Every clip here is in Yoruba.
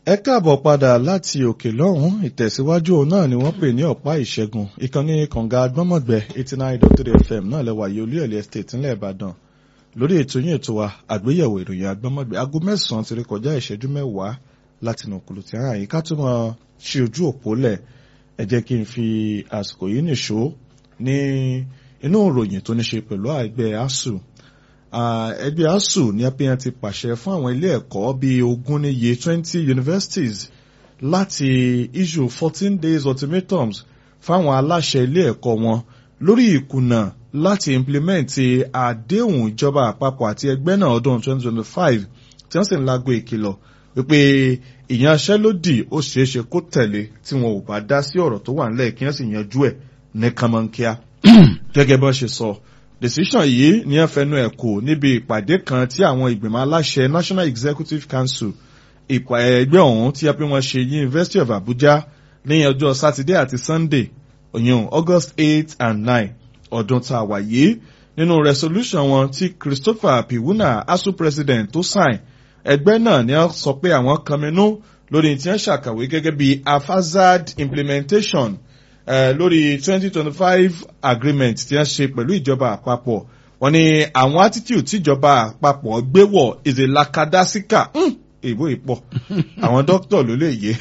ẹ káàbọ̀ padà láti òkè lọ́hùn ìtẹ̀síwájú òun náà ni wọ́n pè ní ọ̀pá ìṣẹ́gun ìkànnì kànga agbọ́mọ̀gbẹ́ eighty nine dot three fm náà lẹ́wà yìí olúyọ̀lẹ̀ estate ńlẹ̀ ìbàdàn lórí ètò yín ètò wa àgbéyẹ̀wò ìròyìn agbọ́mọ̀gbẹ́ aago mẹ́sàn-án ti rí kọjá ìṣẹ́jú mẹ́wàá láti nà kùlù tí ara yìí ká tó máa ṣí ojú òpó lẹ̀ ẹ jẹ́ kí n fi àsìkò yìí nìṣó ní inú ìròyìn tó ní ṣe pẹ̀lú ẹgbẹ́ asuu ẹgbẹ́ asuu ní apẹ́yàn ti pàṣẹ fún àwọn ilé ẹ̀kọ́ bíi ogún níye twenty universities láti issue fourteen days ultimatums fáwọn aláṣẹ ilé ẹ̀kọ́ wọn lórí ìkùnà láti implement àdéhùn ìjọba àpapọ̀ àti ẹgbẹ́ náà ọdún twenty twenty five tí wọ́n sì ń lágbo ìkìlọ̀ wípé ìyanṣẹ́lódì ó ṣeéṣe kó tẹ̀lé tí wọn ò bá dá sí ọ̀rọ̀ tó wà nílẹ̀ kí wọ́n sì yanjú ẹ̀ ní kánmọ́nkíá gẹ́gẹ́ bó ṣe sọ decision yìí ní ẹ fẹnu ẹ̀ kò níbi ìpàdé kan tí àwọn ìgbìmọ̀ aláṣẹ national executive council ìpà ẹgbẹ́ ọ̀hún tí a pé wọ́n ṣe university of abuja ní ọjọ́ saturday àti sunday òyìn august eight and nine ọdún tá a wà yìí nínú resolution wọn tí christopher piwuna asu president tó sign ẹgbẹ́ náà ni wọ́n sọ pé àwọn kanminú lórí tí wọ́n ṣàkàwé gẹ́gẹ́ bí afazad implementation uh, lórí twenty twenty five agreement tí wọ́n ṣe pẹ̀lú ìjọba àpapọ̀ wọ́n ní àwọn attitude tíjọba àpapọ̀ gbé wọ̀ is a lakadasika èbó ìpọ̀ àwọn dókítà ló lè yé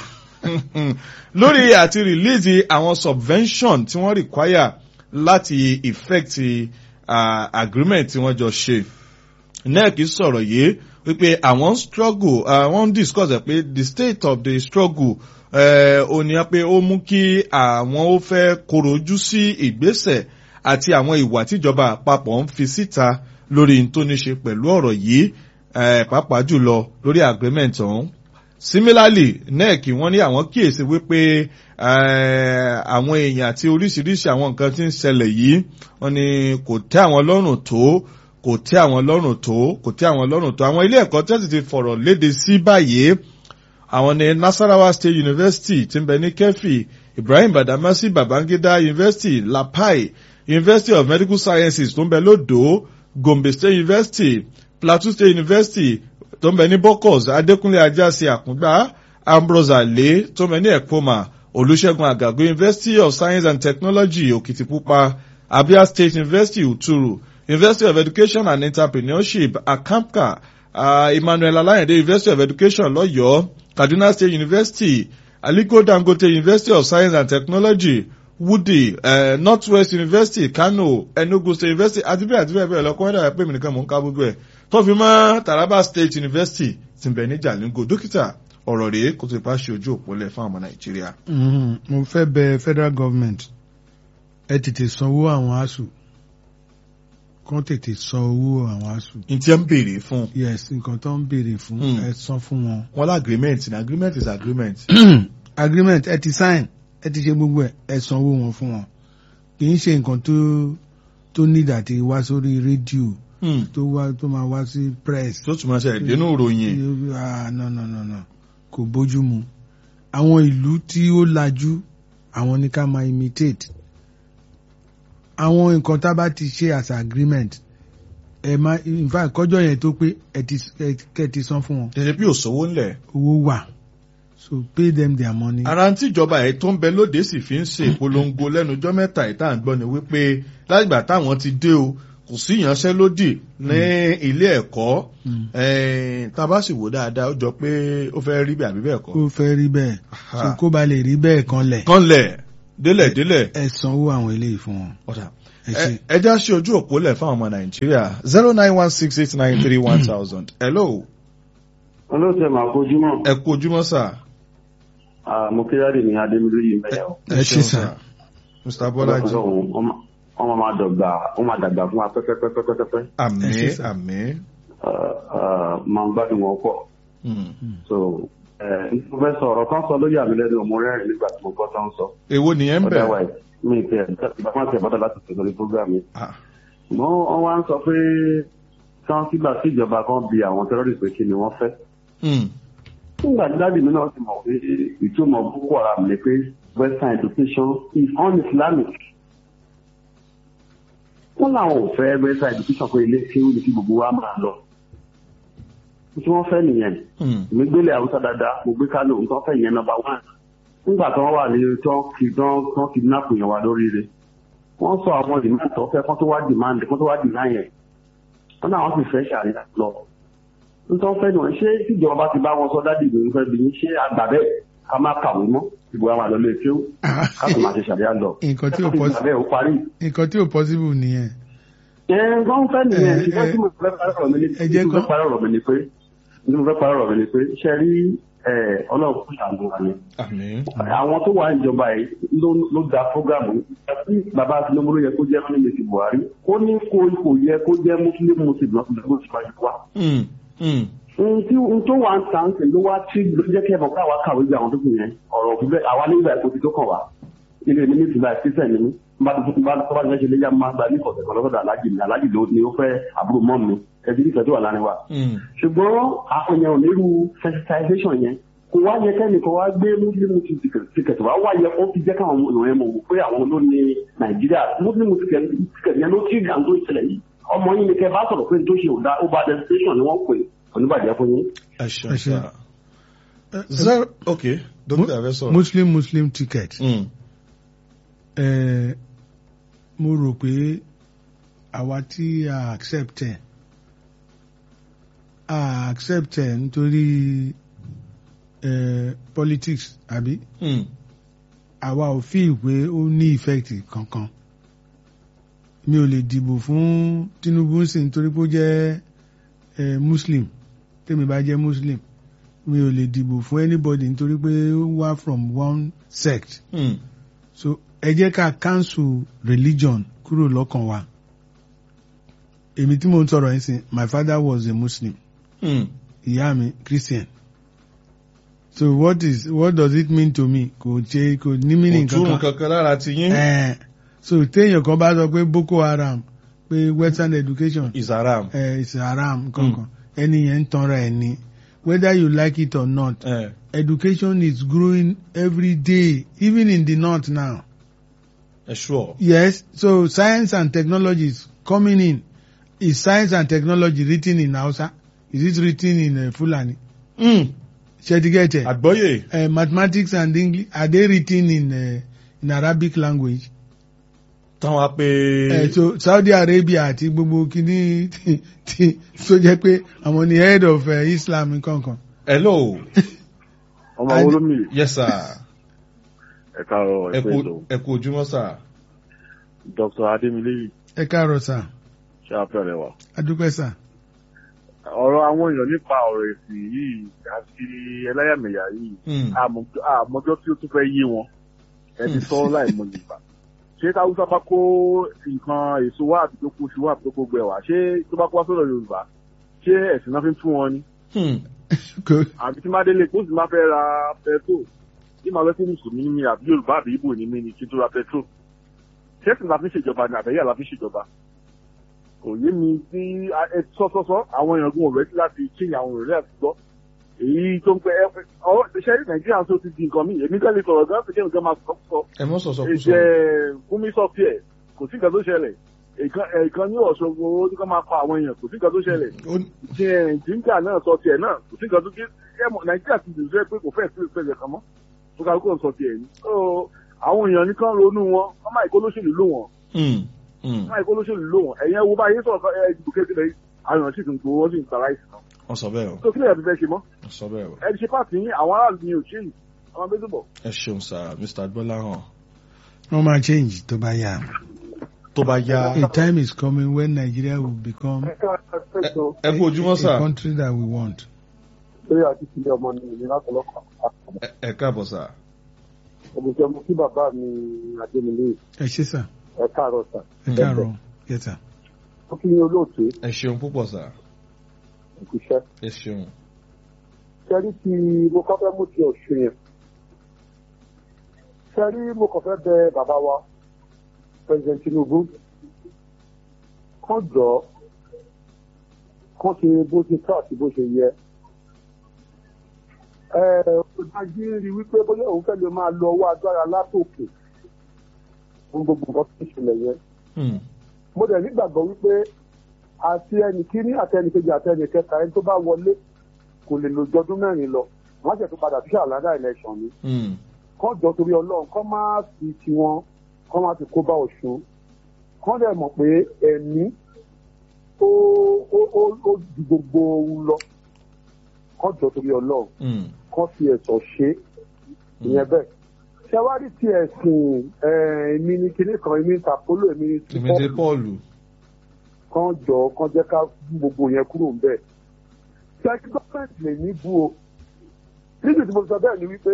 lórí àti release àwọn subvention tí wọ́n require láti effect uh, agreement tí wọ́n jọ ṣe nec sọ̀rọ̀ yìí wípé àwọn struggle àwọn uh, discuss ẹ̀ pé the state of the struggle ó ní pé ó mú kí àwọn ó fẹ́ korojú sí ìgbésẹ̀ àti àwọn ìwà tíjọba àpapọ̀ ń fi síta lórí tó ní ṣe pẹ̀lú ọ̀rọ̀ yìí pàápàá jùlọ lórí agreement ọ̀hún. similarly nec wọ́n ní àwọn kíyèsí wípé àwọn èèyàn àti oríṣiríṣi àwọn nǹkan tí ń ṣẹlẹ̀ yìí wọ́n ní kò tẹ́ àwọn lọ́rùn tó kò tẹ́ àwọn lọ́rùn tó kò tẹ́ àwọn lọ́rùn tó àwọn ilé ẹ̀kọ́ tẹ́sí ti fọ̀rọ̀ léde sí báyìí àwọn ní nasarawa state university tí ń bẹ ní kẹfì ibrahim badamasi babangida university lapai university of medical sciences tó ń bẹ lódò gombe state university plateau state university tó ń bẹ ní bokos adékúnlé ajásí àkúngbá ambrose ale tó ń bẹ ní ekpoma olùṣègùn àgàgò university of science and technology òkìtìpupa abia state university uturu university of education and entrepreneurship akamka uh, emmanuel alayande university of education lọ́yọ̀ọ́ kaduna state university aliko dangote university of science and technology wudi uh, northwest university kano enugu state university àti bẹ́ẹ̀ àti bẹ́ẹ̀ bẹ́ẹ̀ lọ kọ́ńdà pé mi nìkan mò ń ká gbogbo ẹ̀ tó fi mọ́ taraba state university ti bẹ̀ ní jalingo dókítà ọ̀rọ̀ rèé kó tó ipá ṣe ojú òpó lẹ̀ fún ọmọ nàìjíríà. mo fẹ́ bẹ federal government ẹ tètè sanwó àwọn asuu kán tètè san owó àwọn asuu. n tí ń béèrè fún. yes nǹkan tó ń béèrè fún ẹ san fún wọn. wọn lá agreement ní agreement is agreement. agreement ẹ ti sign ẹ ti ṣe gbogbo ẹ ẹ san owó wọn fún wọn kì í ṣe nǹkan tó tó nídà tí wá sórí rédíò tó wá tó máa wá sí press. tó tún máa ṣe ìdénú ìròyìn. ah no no no no kò bójú mu àwọn ìlú tí ó lajú àwọn ní ká máa imitate àwọn nǹkan tá a bá ti ṣe as agreement ẹ má in fact kọjọ yẹn tó pé ẹ ti kẹ ti san fún wọn. tẹ̀lé bí òṣòwò ńlẹ̀. owó wà so pay them their money. ara tí ìjọba ẹ̀ tó ń bẹ lóde sì fi ń ṣe ìpolongo lẹ́nu ọjọ́ mẹ́ta ìta àgbọ̀n ni wípé látìgbà táwọn ti dé o kò sí ìyanṣẹ́lódì ní ilé ẹ̀kọ́ tá a bá sì wò dáadáa ó jọ pé ó fẹ́ rí bẹ́ẹ̀ àbí bẹ́ẹ̀ kọ́. ó fẹ́ rí bẹ́ẹ̀ so kó ba lè rí bẹ́ẹ̀ kan lẹ̀. kan lẹ̀ délẹ̀ délẹ̀. ẹ sanwó àwọn eléyìí fún wọn. ọ̀dà ẹ já sí ojú òpó lẹ̀ fáwọn ọmọ nàìjíríà zero nine one six eight nine three one thousand. hello. olóòtú ẹ̀ máa kojúmọ́. ẹ kú ojúmọ́ sà. mo kí dáàdì ní adémílóyè mẹ́yà o. ẹ ṣe sà. mr bọ́lájí. wọ́n máa dọ̀gbà wọ́n máa dàgbà fún wa pẹ́pẹ́pẹ́pẹ́pẹ́. àmín àmín. máa ń gbádùn wọn pọ̀. so mo fẹ́ sọ ọ̀rọ̀ kan sọ lórí àmì lẹ́nu ọmọ rẹ́rìn nígbà tí mo gbọ́ tán sọ. èwo nìyẹn ń bẹ̀. otherwise mi ì tẹ̀ ìbámu àti ìbádọ́ láti tẹ̀ lórí program yìí. mo wọ́n wá ń sọ pé kán sígbà tí ìjọba kan bi àwọn terrorist pé kí ni wọ́n fẹ́. nígbà tí dáàbì mi náà ti mọ̀ pé ìtumọ̀ boko haram ni pé western education is un-islamic. wọ́n làwọn ò fẹ́ western education pé ilé kéwú ni kí gbogbo wa máa lọ. tí wọ́n fẹ́ nìyẹn èmi gbélé haúsá dáadáa mo gbé kánò nǹkan fẹ́ yẹn nọ́mbà wán nígbà tí wọ́n wà ní tán kì tán tán kidnap yẹn wà lóríire wọ́n sọ àwọn demand tó fẹ́ kó tó wá demand kó tó wá deny yẹn wọ́n náà wọ́n sì fẹ́ ṣàríyá lọ nítorí fẹ́ nìyẹn ṣé tíjọba bá ti bá wọn sọ dádì ìgbìmọ̀ fẹ́ bí ṣé àgbà bẹ́ẹ̀ ká má kàwé mọ́ ìbò àwọn àlọ́ lè kéwù ká sì máa ṣe ṣàríyá lọ nǹkan tí ò possible ó parí. nǹkan tí ò possible nìyẹn. ẹ nǹkan fẹ́ nìyẹn ṣùgbọ́n tí mo fẹ́ parọ́ mi ni pé tí mo fẹ́ parọ́ mi ni pé tí mo fẹ́ parọ́ mi ni pé ṣe rí ọlọ́run kò ṣàánú wa ni. àwọn tó wà níjọba yìí ló da fúgàmù bàbá Tinubu ló yẹ kó jẹ́ fún mi ti Buhari ó ní kó kò yẹ kó jẹ́ muslim muslim náà tó dẹ́gbẹ́ síwájú wa tí n tó wà ń tàn sí ló wá tí ló jẹ́ kí ẹ̀fọ́ káwa kàwé bí àwọn tó kù yẹn ọ̀rọ̀ òfin bẹ́ẹ̀ àwa nígbà èkó ti tó kàn wá ilé ní nítorí báyìí sísẹ̀ ní bá tó bá tó bá ṣe léyà máa gba ní ìkọ̀sẹ̀ kan lọ́sọ̀dọ̀ alájì ní alájì ló ni ó fẹ́ àbúrò mọ́ mi ẹbí ìfẹ́ tó wà láàrin wa. ṣùgbọ́n àwọn èèyàn onírú sensitization yẹn kò wá yẹ kẹ́ni kò wá gbé muslim ticket wá wá yẹ kó fi jẹ́ káwọn èèyàn mọ̀ pé àwọn ló ní nàìjíríà muslim ticket yẹn ló tí ìgbà tó ìṣẹ̀lẹ̀ yìí ọmọ yìí ni kẹ bá sọ̀rọ̀ pé tó ṣe ò dá ó bá destination ni wọ́n pè oníbàjẹ́ fún yín. ẹ ṣeun sá zero ok dókítà fẹ́ sọ̀rọ̀. muslim muslim ticket. ẹ mo rò pé àwa tí a accept ẹ a accept ẹ nítorí ẹ politics àbí. àwa ò fi pé ó ní effect kankan mi ò lè dìbò fún Tinubu sí nítorí pé ó jẹ́ ẹ muslim tèmi bá jẹ́ muslim mi ò lè dìbò fún anybody nítorí pé ó wá from one sect. Mm. so ẹ jẹ́ ká cancel religion kúrò lọ́kàn wa. èmi tí mo ń sọ̀rọ̀ yín sìn my father was a muslim. Mm. ìyá mi christian. so what is what does it mean to me kò ṣe kò ní meaning kò túrun kankan. kankan lára ti yín Eh, so téèyàn kan bá sọ pé boko haram pé western education is haram. eh, is haram kankan ẹni yẹn ń tanra ẹ̀ ni whether you like it or not Eh, education is growing every day even in the north now ẹ sure. yes so science and technology is coming in is science and technology written in hausa is it written in uh, fulani Mm. shetigete àgbọ́yé uh, mathematics and english are they written in uh, in arabic language táwọn á pé. uh, so saudi arabia àti gbogbo kini ti ti tó jẹ́ pé àwọn ni head of uh, islam nkankan hello ọmọ And- wo ló mì yes sir ẹ káàárọ̀ ẹ ẹ pé kú ètò ẹ kú ojúmọ́ sir. dr adémilé ẹ káàárọ̀ sà ṣe àpẹẹrẹ wa. adúpẹ́ sà ọ̀rọ̀ àwọn èèyàn nípa ọ̀rọ̀ ẹ̀sìn yìí àti ẹlẹ́yàmẹ̀yà yìí Mm. àmọ́- àmọ́jọ́ tí ó tún fẹ́ yé wọn ẹni sọ láì mọ yorùbá ṣé káwùsá bá kó nǹkan èso wá àbí tó kó oṣù wá àbí tó kó gbẹ wá ṣé tó bá kó wá sọ́dọ̀ yorùbá ṣé ẹ̀sìn náà fi ń fún wọn ni Hmm. Kò- àbí tí má délé kó sì má fẹ́ ra pẹtrol tí màá fẹ́ fún mùsùlùmí ní mi àbí yorùbá àbí ibo ní mi ni kí n tó ra pẹtrol ṣẹ́sìn la fi ń ṣèjọba ni àbẹ̀yà la fi ń ṣèjọba kò yé mi sí sọ́sọ́sọ́ àwọn èèyàn gun ọ̀rẹ́ láti kíni àwọn ọ̀rẹ́ àti gbọ́ èyí tó ń pẹ́ ẹ ọ ṣe nàìjíríà tó ti di nǹkan mi èmi kẹ́lẹ́ sọ̀rọ̀ gan ṣe kí nǹkan máa sọ sọ ẹ mọ sọsọ kú sọ. ẹ̀jẹ̀ fúnmi sọ fíẹ̀ kò sí nǹkan tó ṣẹlẹ̀ ìkan ní ọ̀ṣọ́gbó ó ní ká máa pa àwọn èèyàn kò sí nǹkan tó ṣẹlẹ̀ Ó- tí jíńjà náà sọ tiẹ̀ náà kò sí nǹkan tó ké ẹ mọ̀ nàìjíríà ti dùn sẹ́ pé kò fẹ́ẹ̀ sí ìpẹ́jẹ kan mọ́ tó ká kó sọ tiẹ̀ ní. So, àwọn èèyàn nìkan ronú wọn wọ́n máa ìkó lóṣèlú lò wọ́n Hmm. Hmm. wọ́n máa ìkó lóṣèlú lò wọ́n ẹ̀yẹn wo báyìí sọ̀rọ̀ ẹ̀ ìdìbò kékeré àwọn èèyàn sì tún gbowó wọ́n sì ń tara ìsìn náà. wọ́n sọ bẹ́ẹ̀ o tó kílẹ̀ ẹ̀ fẹ́ ṣe mọ́ wọ́n sọ bẹ́ẹ̀ o. ẹ̀ ṣe pàtì yín àwọn aráàlú ni ò ṣe yìí àwọn abẹ́tò bọ̀. ẹ ṣeun sir mr gbọ́láhàn wọ́n máa change tó bá yá. tó bá yá A time is coming when Nigeria will become ẹ kú ojúmọ́ a sir country that we want. lórí àti ìpínlẹ̀ ọmọ ni ìlú látọlọ́kọ̀ Ẹ- ẹ káàbọ̀ sir. ògùnjẹ́ mo kí bàbá mi adémilé Ẹ ṣé sà, ẹ̀ káàárọ̀ sà ẹ káàárọ̀, yes sà. ó kí yín olóòtú ẹ ṣeun púpọ̀ sir ìkúṣẹ́. ẹ ṣeun. sẹ́rí tí mo kọ́ fẹ́ mú ti ọ̀ṣun yẹn sẹ́rí mo kàn fẹ́ bẹ bàbá wa president tinubu kán jọ kán ṣe bó ṣe tó àti bó ṣe yẹ ẹ ọ̀dájú rí wípé bóyá òun fẹ́ lè máa lo ọwọ́ agbára látòkè fún gbogbo nǹkan tó ń ṣẹlẹ̀ yẹn Hmm. mo dẹ̀ nígbàgbọ́ wípé àti ẹnì kíní àti ẹnì kejì àti ẹnì kẹta ẹni tó bá wọlé kò lè lo jọdún mẹ́rin lọ wọ́n ṣẹ̀ tó padà sí àlàdà election ni kọ́ jọ torí ọlọ́run kọ́ máa fi tiwọn kọ́ máa fi kó bá ọ̀ṣun kọ́ dẹ̀ mọ̀ pé ẹ̀mí ó ó ó ó ju gbogbo ohun lọ kọ́ jọ torí ọlọ́run kọ́ fi ẹ̀sọ̀ ṣe ìyẹn bẹ́ẹ̀ ṣẹwárí ti ẹ̀sìn èmi ní kinní kan èmi ní tàpólò èmi ní ti tìmídé pọ́ọ̀lù kan jọ kan jẹ́ ká bú gbogbo yẹn kúrò ń bẹ̀. ṣẹ́kí gọ́ọ̀mẹ̀ntì lè ní bú o níbi tí mo sọ bẹ́ẹ̀ ni wípé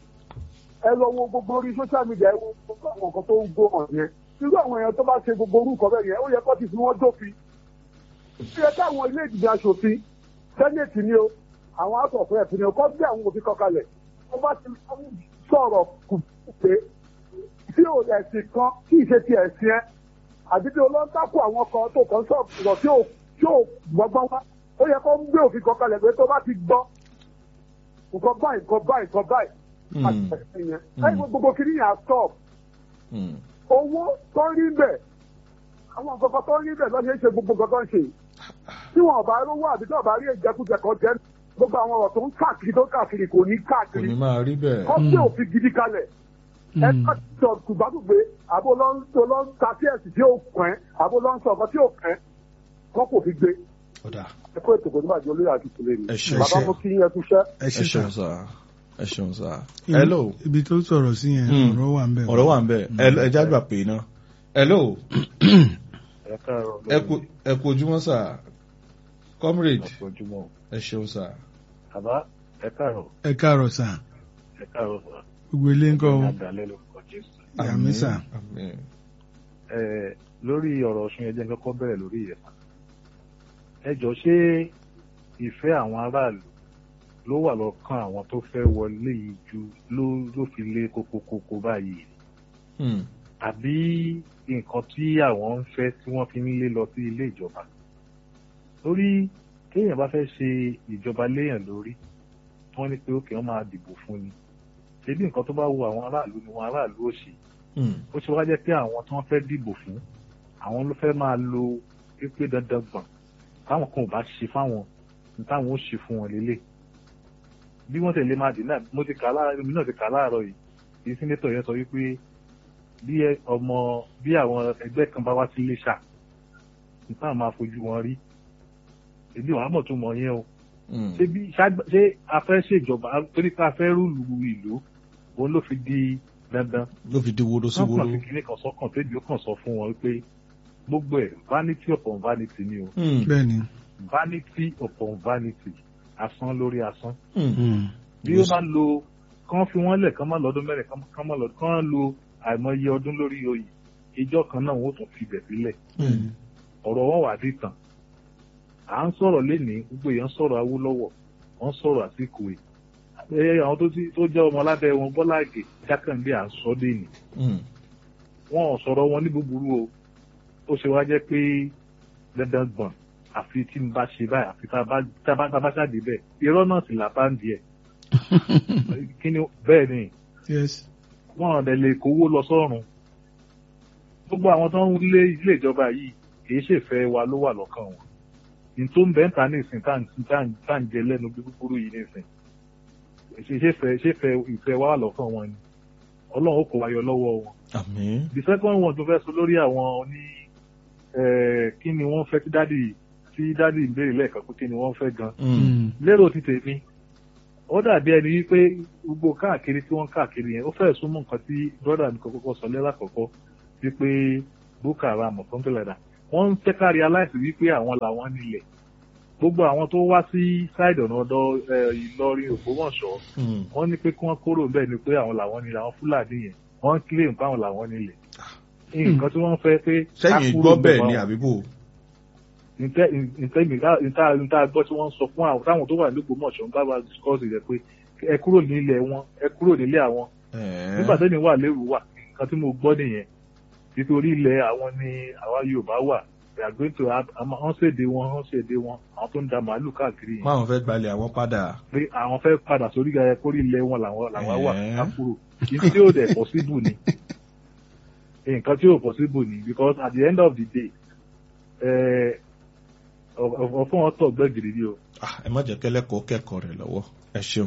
ẹ lọ wo gbogbo orí social media ẹ wo gbogbo àwọn nǹkan tó ń gbó hàn yẹn irú àwọn èèyàn tó bá ṣe gbogbo orúkọ bẹ́ẹ̀ yẹn ó yẹ kó ti fi wọ́n dófin ó yẹ káwọn ilé ìdìbò aṣòfin sẹ́nẹ̀tì ni o àwọn house of rep ni o kọ́ bí àwọn òfin kọkalẹ̀ wọ́n bá ti sọ̀rọ̀ kù pé tí ò ẹ̀sìn kan kí ìṣe ti ẹ̀sìn ẹ àbí tí olóńtàkù àwọn kan tó kàn sọ̀rọ̀ tí ò tí ò gbọ́gbọ́n wá ó yẹ kó ń gbé òfin kan kalẹ̀ pé tó bá ti gbọ́ nǹkan báyìí nǹkan báyìí nǹkan báyìí àti ẹ̀sìn yẹn ẹ̀yìn gbogbo kiri yẹn á stop owó tó ń rí bẹ̀ àwọn nǹkan kan tó ń rí bẹ̀ lọ́sẹ̀ ṣe gbogbo nǹkan tó ń ṣe tí wọn bá rówó àbí tí wọn bá rí ìjẹkújẹ kan jẹ gbogbo àwọn ọ̀rọ̀ tó ń káàkiri tó ń káàkiri kò ní kò káàkiri ní máa rí bẹ́ẹ̀. kọ́ gbé òfin gidi kalẹ̀ ẹ ká sọ tùgbàdùgbé àbó ló ń tó ló ń ta tíẹ̀sì tí ó kàn ẹ́ àbó ló ń sọ ọ̀kan tí ó kàn ẹ́ kọ́ kò fi gbé ọ̀dà ẹ kó ètò kò ní bàjẹ́ olóyè àti ìtòlẹ́ mi Ẹ ṣé. bàbá mo kí yín ẹ kú iṣẹ́. ẹ ẹ ṣe ṣeun sà sá ẹ ṣeun sá. Ibi- hello ibi tó sọ̀rọ̀ sí yẹn Mm. ọ̀rọ̀ wà ń bẹ̀. ọ̀rọ̀ wà ń bẹ̀ ẹ jágbà pé iná. hello ẹ káàárọ̀ ẹ kú ẹ kú ojúmọ́ sá comrade ojúmọ́ ẹ ṣeun sá. bàbá ẹ káàárọ̀ ẹ káàárọ̀ sà ẹ káàárọ̀ sà gbogbo ilé ń kọ́ o àdàlẹ́ lórúkọ jésù. Àmín sà. àmín. ẹ lórí ọ̀rọ̀ ọ̀ṣun ẹjẹ́ kọ́kọ́ bẹ̀rẹ̀ lórí ìyẹn ẹ jọ ṣé ìfẹ́ àwọn aráàlú ló wà lọ́kàn àwọn tó fẹ́ wọlé yìí ju ló ló fi lé kókókókó báyìí Hmm. àbí nǹkan tí àwọn ń fẹ́ tí wọ́n fi ń lé lọ sí ilé ìjọba lórí téèyàn bá fẹ́ ṣe ìjọba léèyàn lórí wọ́n ní pé ókè wọ́n máa dìbò fún ni ṣebí nǹkan tó bá wo àwọn aráàlú ni wọn aráàlú ò ṣe Hmm. ó ṣe wá jẹ́ pé àwọn tí wọ́n fẹ́ dìbò fún àwọn ló fẹ́ máa lo pípé dandan gbọ̀n táwọn kan ò bá ṣe fáwọn ní táwọn ó ṣe fún wọn lélẹ̀ bí wọ́n tẹ̀lé máa dì náà mo ti kà á láàárọ̀ mi náà ti kà á láàárọ̀ yìí kí sínétọ̀ yẹn sọ wípé bí ẹ- ọmọ bí àwọn ẹgbẹ́ kan bá wá sí iléṣà ní táwọn máa fojú wọn rí èmi wàá mọ̀ tó mọ̀ yẹn o Hmm. ṣé bí ṣá- ṣé a fẹ́ ṣèjọba torí pé a fẹ́ rúlu ìlú òun ló fi di dandan ló fi di woro sí wọ́n woro. kàn sí kinní kan sọ́kàn tẹ́bi ó kàn sọ fún wọn pé gbogbo ẹ̀ vanity upon vanity ni o Hmm. bẹ́ẹ̀ ni. vanity upon vanity asán lórí asán Hmm. Mm. bí ó bá lo kán fi wọ́n lẹ̀ kán má lọ́dún mẹ́rin kán kán má lọ́dún kán lo àìmọye ọdún lórí oyè ìjọ kan náà wọ́n tún fi bẹ̀ sílẹ̀ Hmm. ọ̀rọ̀ wọn wà dé tàn à ń sọ̀rọ̀ lénìí gbogbo èèyàn sọ̀rọ̀ Awólọ́wọ̀ wọ́n sọ̀rọ̀ Àsìkò ẹ àwọn tó ti tó jẹ́ ọmọ lábẹ́ wọn Bọ́lá Ìgè Jákàndé à ń sọ lénìí Hmm. wọn ò sọ̀rọ̀ wọn ní búburú o ó ṣe wá jẹ́ pé dandan gbọ̀n àfi tí n bá ṣe báyìí àfi tá a bá tá a bá tá a bá ṣáàdì bẹ́ẹ̀ irọ́ náà sì là bá ń di ẹ̀ kí ni bẹ́ẹ̀ ni yes. wọn ò dẹ̀ lè kówó lọ sọ́run gbogbo àwọn tó ń lé ilé ìjọba yìí kì í ṣèfẹ́ wa ló wà lọ́kàn wọn ní tó ń bẹ́ ń ta ní ìsìn tá à ń- tá à ń- tá à ń jẹ lẹ́nu bí búburú yìí ní ìsìn ṣe ṣèfẹ́ ṣèfẹ́ ìfẹ́ wa wà lọ́kàn wọn ni ọlọ́run ó kó wa yọ lọ́wọ́ wọn àmín. the second one tó fẹ́ sọ lórí àwọn ní eh, kí ni wọ́n fẹ́ tí dádì tí dádì ń béèrè lẹ́ẹ̀kan pé kí ni wọ́n fẹ́ gan Hmm. Mm. lérò ti tèmi ó dàbí ẹni wípé gbogbo káàkiri tí wọ́n káàkiri yẹn ó fẹ́ẹ̀ súnmọ́ nǹkan tí brọ́dà mi kọ́kọ́ sọ lẹ́la kọ̀kọ́ wípé Boko Haram or something like that wọ́n ń fẹ́ ká realize wípé àwọn làwọn nílẹ̀ gbogbo àwọn tó wá sí side ọ̀nà ọ̀dọ̀ eh, Ìlọrin Ògbómọ̀ṣọ́ Hmm. wọ́n ní pé kí wọ́n kúrò bẹ́ẹ̀ ni pé àwọn làwọn nílẹ̀ àwọn Fúlàní yẹn wọ́n ń claim pé àwọn làwọn nílẹ̀ nǹkan tí wọ́n fẹ́ pé sẹ́yìn ká kúrò gbọ́ bẹ́ẹ̀ bẹ́ẹ̀ ni báwọn àbíbò. ntẹ ntẹ mi ká nta nta gbọ́ tí wọ́n ń sọ fún àwọn táwọn tó wà nígbò mọ̀ṣọ́ ń bá wa discuss rẹ̀ pé ẹ kúrò nílé wọn ẹ kúrò nílé àwọn nígbà tẹ́mi wà lérò wà nǹkan tí mo gbọ́ nìyẹn nítorí ilẹ̀ àwọn ni àwa Yorùbá wà we are going to have wọ́n ṣèdè wọn wọ́n ṣèdè wọn àwọn tó ń da màálù káàkiri yẹn máwọn fẹ́ gbalẹ̀ àwọn padà. pé àwọn fẹ́ padà sórí ẹ kórí ilẹ̀ wọn làwọn làwọn wà Ẹ̀ẹ́. ká kúrò kí tí ó dẹ̀ possible ni nǹkan tí ó possible ni because at the end of the day eh, ọ̀fọ́n ọ̀tọ̀ gbẹ́gìrì ni o. ẹ má jẹ́ kẹ́lẹ́kọ̀ọ́ kẹ́kọ̀ọ́ rẹ̀ lọ́wọ́ ẹ ṣeun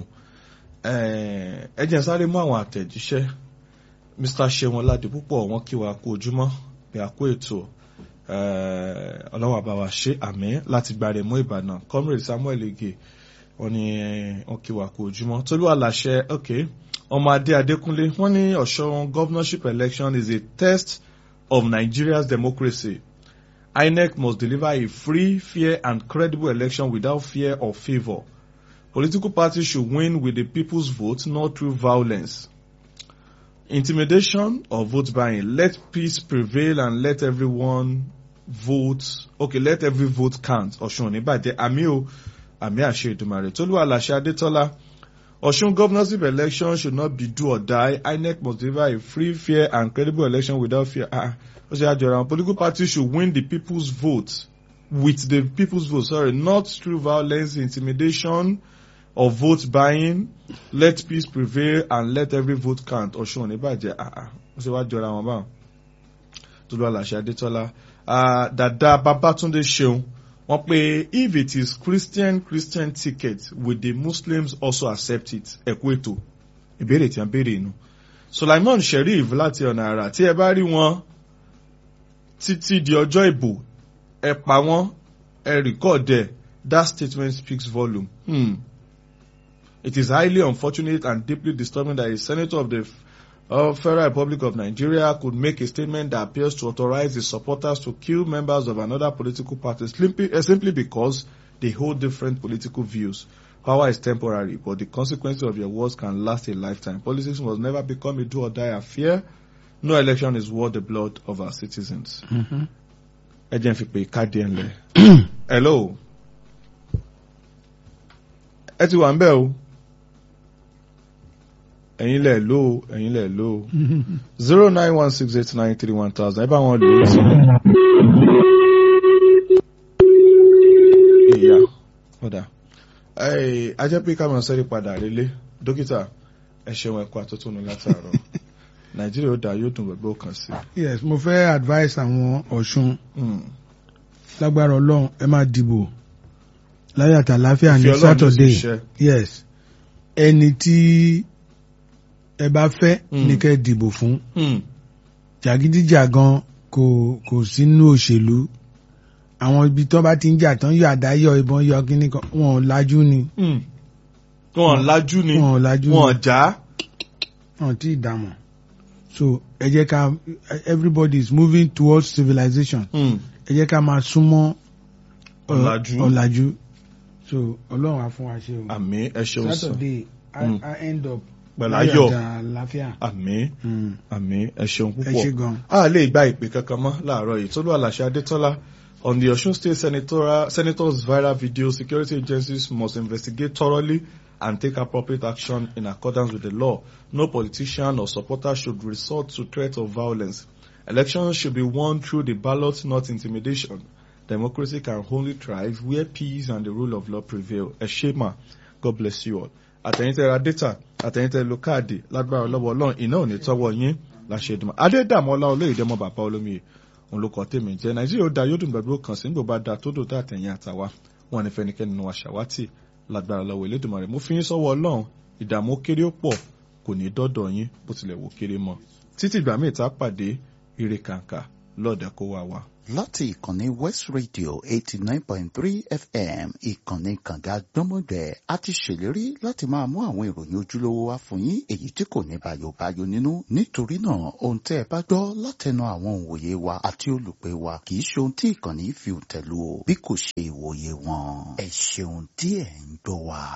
ẹ jẹ́ sáré mú àwọn àtẹ̀jíṣẹ́ mr ṣeun ọládé púpọ̀ wọn kí wa kú ojúmọ́ bí a kó ètò ọlọ́wọ́ àbáwá ṣe àmì láti gbàrè mú ìbàdàn comrade samuel ege wọn ni wọn kí wa kú ojúmọ́ tolú àlàṣẹ ok ọmọ adé adékúnlé wọn ní ọ̀ṣọ́ governorship election is a test of nigeria's democracy inec must deliver a free fair and credible election without fear or favour political parties should win with the people's vote not through violence intimidation or vote buying. Let peace prevail and let everyone vote. Okay, let every vote count. Ọ̀ṣun ní bàjẹ́ àmì o àmì àṣẹ ìdùmarè. Tolú Àlàṣẹ Adétọ́lá. Ọ̀ṣun governorship election should not be do or die. INEC must deliver a free, fair and credible election without fear. Ah, ó ṣe àjọra. Political parties should win the people's vote with the people's vote. Sorry, not through violence, intimidation or vote buying let peace prevail and let every vote count ọ̀ṣun ní bàjẹ́ àà ó ṣe wá jọra wọn báwọn tolu aláṣẹ adétọ́lá dada babatunde ṣeun wọ́n pé if it is christian christian ticket will the muslims also accept it ẹ̀kú ètò ìbéèrè tí a béèrè inú sulaiman sheriff láti ọ̀nà àrà tí ẹ bá rí wọn títí di ọjọ́ ìbò ẹ pa wọ́n ẹ rìkọ́ọ̀dẹ̀ that statement speaks volume. Hmm. It is highly unfortunate and deeply disturbing that a senator of the uh, Federal Republic of Nigeria could make a statement that appears to authorize his supporters to kill members of another political party simply, uh, simply because they hold different political views. Power is temporary, but the consequences of your words can last a lifetime. Politics must never become a do or die affair. No election is worth the blood of our citizens. Ẹ jẹ́ n fi pé káàdì ẹ̀ ńlẹ̀. Hello. Ẹ ti wà ń bẹ̀ o ẹ̀yin lẹ̀ ló ẹ̀yin lẹ̀ ló zero nine one six eight nine three one thousand ẹ bá wọn lò ó sí. ìyá ọ̀dà ajẹ́ pé ká máa sẹ́rí padà rélé dókítà ẹ ṣeun ẹ̀kọ́ àtúntún látàárọ̀ nàìjíríà ó dà yóò dùn gbogbo kan sí. yes mo fẹ́ advice àwọn ọ̀ṣun lágbára ọlọ́run ẹ máa dìbò láyé àtàláfíà ní saturday yes ẹni tí ẹ bá fẹ́ ní kẹ́ dìbò fún jàgídíjàgan kò kò sínú òṣèlú àwọn ibi tó bá ti ń jà tán yọ àdá yọ ìbọn yọ kíní kan wọn ò lajú ni. wọn ò lajú ni wọn ò lajú ni wọn ò já. wọn ò tí ì dààmú so ẹ jẹ́ ká everybody is moving towards civilization ẹ jẹ́ ká máa súnmọ́ ọ̀làjú ọ̀làjú so ọlọ́run á fún wa ṣe o. àmì ẹ ṣeun sàn saturday I, I end up pẹ̀lú ayọ̀ àlàáfíà. àmì àmì ẹ ṣeun ẹ ṣe púpọ̀ gan. a lè gba ìpè kankan mọ́ láàárọ̀ yìí tólú àlàṣẹ adétọ́lá on the Osun State senatorial, senators viral video security agencies must investigate thoroughly and take appropriate action in accordance with the law. No politician or supporter should resort to threat of violence. Elections should be won through the ballot, not intimidation. Democracy can only thrive where peace and the rule of law prevail. Ẹ ṣé mà, God bless you all. Àtẹ̀yìntẹ̀ ra data, àtẹ̀yìntẹ̀ lo káàdì lágbára lọ́wọ́ ọlọ́run iná ò ní tọ́wọ́ yín láṣẹ ìdùnnú. Adédàmọ́lá olóyèdèmọ́ bàbá olómiye òun ló kọ́ tèmi jẹ́ Nàìjíríà ó da yóò dùn gbàgbé kan sí nígbà bá da tó dò tó àtẹ̀yìn àtàwa wọn ní fẹnikẹ́ni nínú aṣàwátì lágbára lọ́wọ́ Elédùmarè mo fi yín sọ́wọ́ ọlọ́run ìdààmú kéré ó pọ̀ kò ní dọ́dọ̀ yín bó tilẹ̀ wò kéré mọ́ títí ìgbà míì tá a pàdé ire kàǹkà lọ́ọ̀dà kó wá wa. láti ìkànnì west radio eighty nine point three fm ìkànnì kànga gbọ́mọgbẹ́ a ti ṣèlérí láti máa mú àwọn ìròyìn ojúlówó wá fún yín èyí tí kò ní bàyòbáyò nínú nítorí náà ohun tẹ́ ẹ bá gbọ́ látẹnu àwọn òǹwòye wa àti olùpẹ̀ wa kì í ṣe ohun tí ìkànnì fi tẹ̀lú o bí kò ṣe ìwòye wọn ẹ ṣeun tí ẹ̀ ń gbọ́ wa.